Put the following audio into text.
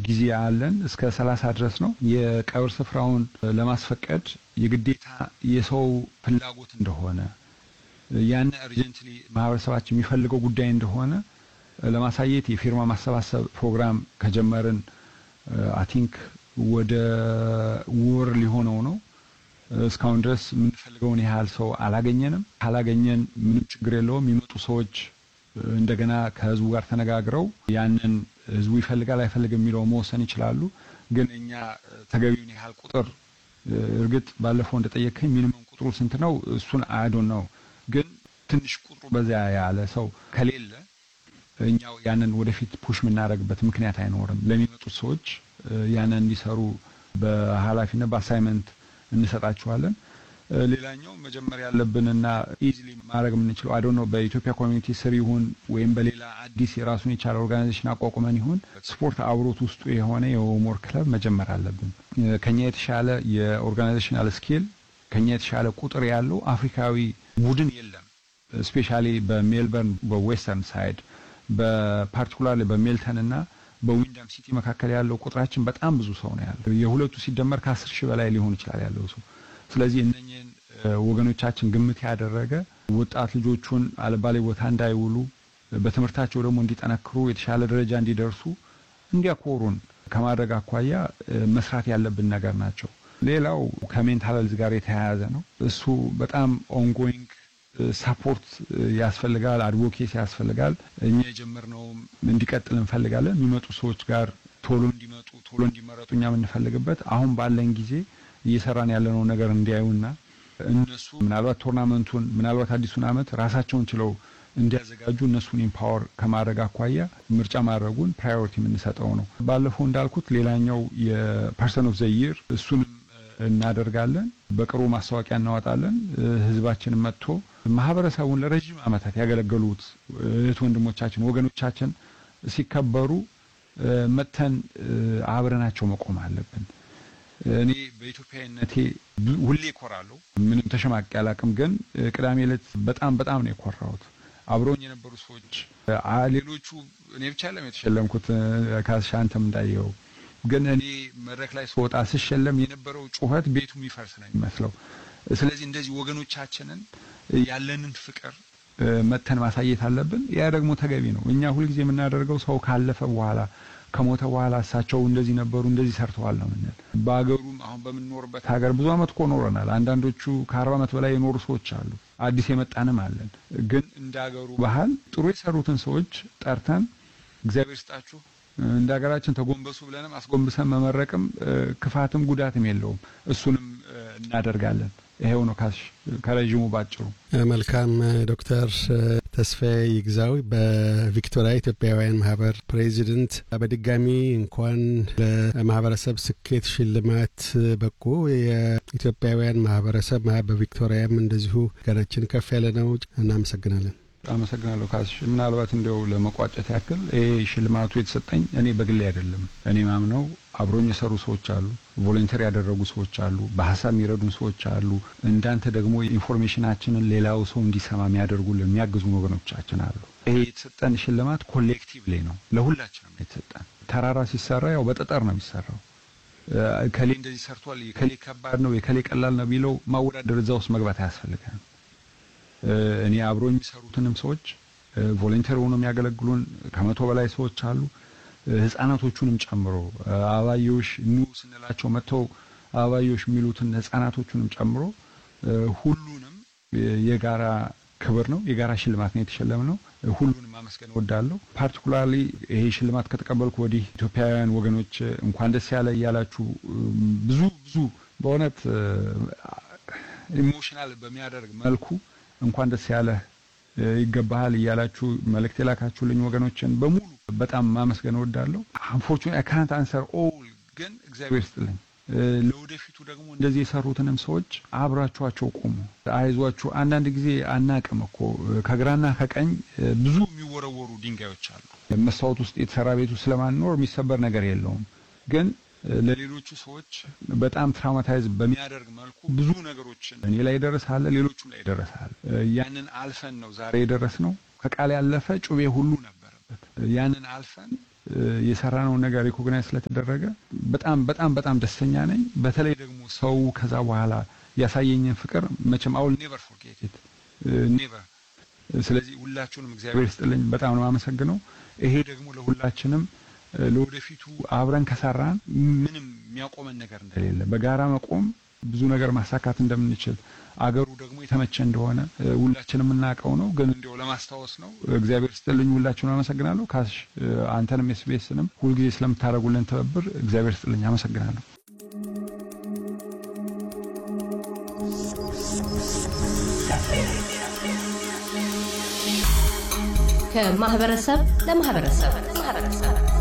ጊዜ አለን እስከ ሰላሳ ድረስ ነው። የቀብር ስፍራውን ለማስፈቀድ የግዴታ የሰው ፍላጎት እንደሆነ ያን እርጀንትሊ ማህበረሰባችን የሚፈልገው ጉዳይ እንደሆነ ለማሳየት የፊርማ ማሰባሰብ ፕሮግራም ከጀመርን አይ ቲንክ ወደ ወር ሊሆነው ነው። እስካሁን ድረስ የምንፈልገውን ያህል ሰው አላገኘንም። ካላገኘን ምንም ችግር የለውም። የሚመጡ ሰዎች እንደገና ከህዝቡ ጋር ተነጋግረው ያንን ህዝቡ ይፈልጋል አይፈልግም የሚለው መወሰን ይችላሉ። ግን እኛ ተገቢውን ያህል ቁጥር እርግጥ ባለፈው እንደጠየቀኝ ሚኒመም ቁጥሩ ስንት ነው? እሱን አያዶን ነው። ግን ትንሽ ቁጥሩ በዚያ ያለ ሰው ከሌለ እኛው ያንን ወደፊት ፑሽ የምናደርግበት ምክንያት አይኖርም። ለሚመጡት ሰዎች ያንን እንዲሰሩ በኃላፊነት በአሳይመንት እንሰጣቸዋለን። ሌላኛው መጀመር ያለብንና ኢዚሊ ማድረግ የምንችለው አይ ዶንት ኖ በኢትዮጵያ ኮሚኒቲ ስር ይሁን ወይም በሌላ አዲስ የራሱን የቻለ ኦርጋናይዜሽን አቋቁመን ይሁን ስፖርት አብሮት ውስጡ የሆነ የሆምወርክ ክለብ መጀመር አለብን። ከኛ የተሻለ የኦርጋናይዜሽናል ስኪል ከኛ የተሻለ ቁጥር ያለው አፍሪካዊ ቡድን የለም። ስፔሻሊ በሜልበርን በዌስተርን ሳይድ በፓርቲኩላር በሜልተን እና በዊንዳም ሲቲ መካከል ያለው ቁጥራችን በጣም ብዙ ሰው ነው ያለው። የሁለቱ ሲደመር ከአስር ሺህ በላይ ሊሆን ይችላል ያለው ሰው። ስለዚህ እነኝህን ወገኖቻችን ግምት ያደረገ ወጣት ልጆቹን አልባሌ ቦታ እንዳይውሉ በትምህርታቸው ደግሞ እንዲጠነክሩ የተሻለ ደረጃ እንዲደርሱ እንዲያኮሩን ከማድረግ አኳያ መስራት ያለብን ነገር ናቸው። ሌላው ከሜንታል ሄልዝ ጋር የተያያዘ ነው። እሱ በጣም ኦንጎይንግ ሳፖርት ያስፈልጋል፣ አድቮኬሲ ያስፈልጋል። እኛ የጀመርነውም እንዲቀጥል እንፈልጋለን። የሚመጡ ሰዎች ጋር ቶሎ እንዲመጡ ቶሎ እንዲመረጡ እኛ የምንፈልግበት አሁን ባለን ጊዜ እየሰራን ያለነው ነገር እንዲያዩና እነሱ ምናልባት ቶርናመንቱን ምናልባት አዲሱን ዓመት ራሳቸውን ችለው እንዲያዘጋጁ እነሱን ኢምፓወር ከማድረግ አኳያ ምርጫ ማድረጉን ፕራዮሪቲ የምንሰጠው ነው። ባለፈው እንዳልኩት ሌላኛው የፐርሰን ኦፍ ዘይር እሱንም እናደርጋለን። በቅርቡ ማስታወቂያ እናወጣለን። ህዝባችን መጥቶ ማህበረሰቡን ለረጅም ዓመታት ያገለገሉት እህት ወንድሞቻችን፣ ወገኖቻችን ሲከበሩ መጥተን አብረናቸው መቆም አለብን። እኔ በኢትዮጵያዊነቴ ሁሌ እኮራለሁ። ምንም ተሸማቂ አላቅም። ግን ቅዳሜ ዕለት በጣም በጣም ነው የኮራሁት። አብረውኝ የነበሩ ሰዎች ሌሎቹ እኔ ብቻ ለም የተሸለምኩት ካስሻ አንተም እንዳየው ግን እኔ መድረክ ላይ ስወጣ ስሸለም የነበረው ጩኸት ቤቱ የሚፈርስ ነው የሚመስለው። ስለዚህ እንደዚህ ወገኖቻችንን ያለንን ፍቅር መተን ማሳየት አለብን። ያ ደግሞ ተገቢ ነው። እኛ ሁልጊዜ የምናደርገው ሰው ካለፈ በኋላ ከሞተ በኋላ እሳቸው እንደዚህ ነበሩ እንደዚህ ሰርተዋል ነው ምንል። በሀገሩም አሁን በምንኖርበት ሀገር ብዙ ዓመት እኮ ኖረናል። አንዳንዶቹ ከአርባ ዓመት በላይ የኖሩ ሰዎች አሉ። አዲስ የመጣንም አለን። ግን እንደ ሀገሩ ባህል ጥሩ የሰሩትን ሰዎች ጠርተን እግዚአብሔር ስጣችሁ እንደ ሀገራችን ተጎንበሱ ብለንም አስጎንብሰን መመረቅም ክፋትም ጉዳትም የለውም። እሱንም እናደርጋለን። ይሄው ነው ካሽ ከረዥሙ ባጭሩ። መልካም ዶክተር ተስፋዬ ይግዛው በቪክቶሪያ ኢትዮጵያውያን ማህበር ፕሬዚደንት፣ በድጋሚ እንኳን ለማህበረሰብ ስኬት ሽልማት በቁ። የኢትዮጵያውያን ማህበረሰብ በቪክቶሪያም እንደዚሁ ገናችን ከፍ ያለ ነው። እናመሰግናለን። አመሰግናለሁ ካሽ። ምናልባት እንዲያው ለመቋጨት ያክል ይሄ ሽልማቱ የተሰጠኝ እኔ በግሌ አይደለም። እኔ ማምነው አብሮኝ የሰሩ ሰዎች አሉ፣ ቮለንተሪ ያደረጉ ሰዎች አሉ፣ በሀሳብ የሚረዱን ሰዎች አሉ። እንዳንተ ደግሞ ኢንፎርሜሽናችንን ሌላው ሰው እንዲሰማ የሚያደርጉልን የሚያግዙን ወገኖቻችን አሉ። ይሄ የተሰጠን ሽልማት ኮሌክቲቭ ላይ ነው፣ ለሁላችንም ነው የተሰጠን። ተራራ ሲሰራ ያው በጠጠር ነው የሚሰራው። ከሌ እንደዚህ ሰርቷል፣ የከሌ ከባድ ነው፣ የከሌ ቀላል ነው ቢለው ማወዳደር እዛ ውስጥ መግባት አያስፈልገንም። እኔ አብሮ የሚሰሩትንም ሰዎች ቮለንተሪ ሆኖ የሚያገለግሉን ከመቶ በላይ ሰዎች አሉ። ህጻናቶቹንም ጨምሮ አበባዮሽ ኑ ስንላቸው መጥተው አበባዮሽ የሚሉትን ህጻናቶቹንም ጨምሮ ሁሉንም የጋራ ክብር ነው፣ የጋራ ሽልማት ነው የተሸለምነው። ሁሉንም ማመስገን እወዳለሁ። ፓርቲኩላርሊ ይሄ ሽልማት ከተቀበልኩ ወዲህ ኢትዮጵያውያን ወገኖች እንኳን ደስ ያለ እያላችሁ ብዙ ብዙ በእውነት ኢሞሽናል በሚያደርግ መልኩ እንኳን ደስ ያለህ ይገባሃል እያላችሁ መልእክት የላካችሁልኝ ወገኖችን በሙሉ በጣም ማመስገን እወዳለሁ። አንፎርቹኔትሊ አይ ካንት አንሰር ኦል፣ ግን እግዚአብሔር ስጥልኝ። ለወደፊቱ ደግሞ እንደዚህ የሰሩትንም ሰዎች አብራችኋቸው ቆሙ፣ አይዟችሁ። አንዳንድ ጊዜ አናቅም እኮ ከግራና ከቀኝ ብዙ የሚወረወሩ ድንጋዮች አሉ። መስታወት ውስጥ የተሰራ ቤቱ ስለማንኖር የሚሰበር ነገር የለውም ግን ለሌሎቹ ሰዎች በጣም ትራውማታይዝ በሚያደርግ መልኩ ብዙ ነገሮችን እኔ ላይ ደረሳለ፣ ሌሎቹም ላይ ደረሳል። ያንን አልፈን ነው ዛሬ የደረስ ነው። ከቃል ያለፈ ጩቤ ሁሉ ነበረበት። ያንን አልፈን የሰራነውን ነገር ሪኮግናይዝ ስለተደረገ በጣም በጣም በጣም ደስተኛ ነኝ። በተለይ ደግሞ ሰው ከዛ በኋላ ያሳየኝን ፍቅር መቼም አውል ኔቨር ፎርጌት ኢት ኔቨር። ስለዚህ ሁላችሁንም እግዚአብሔር ይስጥልኝ፣ በጣም ነው የማመሰግነው። ይሄ ደግሞ ለሁላችንም ለወደፊቱ አብረን ከሰራን ምንም የሚያቆመን ነገር እንደሌለ በጋራ መቆም ብዙ ነገር ማሳካት እንደምንችል አገሩ ደግሞ የተመቸ እንደሆነ ሁላችንም የምናውቀው ነው። ግን እንዲያው ለማስታወስ ነው። እግዚአብሔር ስጥልኝ። ሁላችሁን አመሰግናለሁ። ካሽ አንተንም ኤስቢኤስንም ሁልጊዜ ስለምታደርጉልን ትብብር እግዚአብሔር ስጥልኝ። አመሰግናለሁ። ከማህበረሰብ ለማህበረሰብ